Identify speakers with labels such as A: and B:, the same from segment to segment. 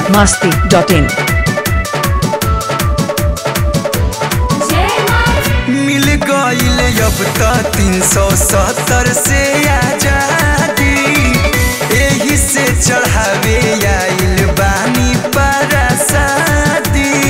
A: masti.in
B: मिल गईल अब त तीन सौ सत्तर से आजादी एही से चढ़ावे आइल बानी परासादी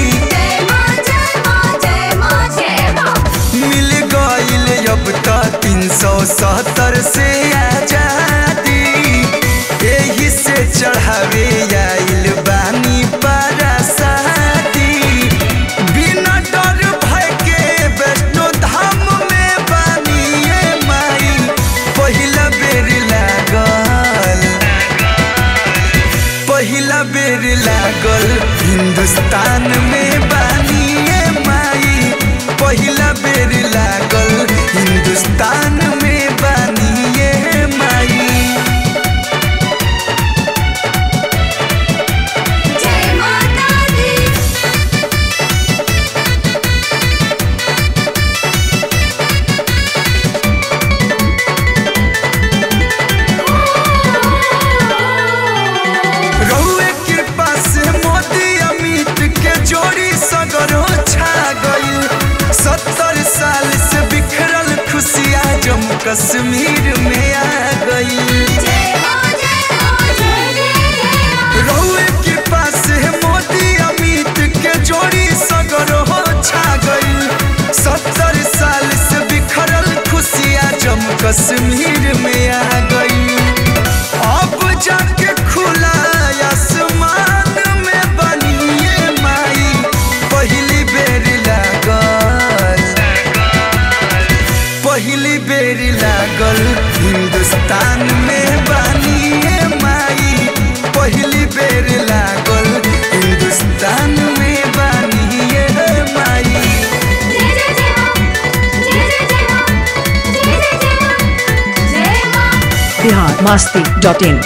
B: मिल गईल अब त तीन सौ सत्तर से आजादी एही से चढ़ावे आइल बानी परासादी बिना डर भय के वैष्णो धाम में बानिए माई पहिला बेर लागल पहिला बेर लागल हिंदुस्तान में बानिए माई पहिला बेर लागल हिंदुस्तान में बानिए माई रहुए कृपा से मोदी अमित के जोड़ी सगरो छा गईल सत्तर साल से बिखरल खुशियाँ जम्मू कश्मीर में आ गई रहुए कृपा से मोदी अमित के जोड़ी सगरो छा गईल सत्तर साल से बिखरल खुशियाँ जम्मू कश्मीर में आ गई अब जाके खुला आसमान में बनिए माई पहली बेर लागल पहली बेर लागल हिंदुस्तान में बनिए माई पहली बेर लागल हिंदुस्तान में बनिए माई
A: Bihar masti.in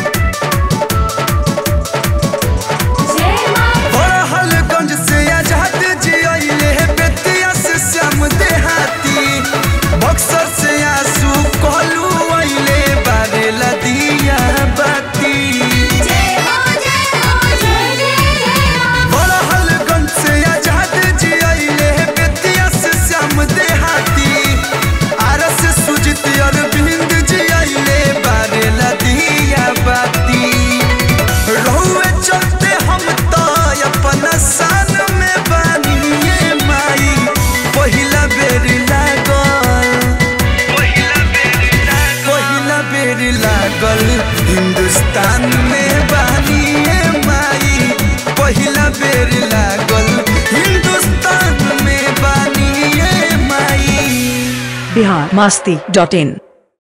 B: बड़हलगंज से आजाद जी अइले बेतिया से श्याम देहाती बक्सर से आंसू कहलू अइले बारेला दिया बाती बड़हलगंज से आजाद जी अइले बेतिया से श्याम देहाती आर से सुजित अरविंद जी अइले बारेला दिया बाती रहुए चलते हम तो अपना शान में बानिए माई पहिला बेर लागल पहिला बेर लागल हिंदुस्तान में बानिए माई पहिला बेर लागल हिंदुस्तान में बानिए माई
A: Bihar masti.in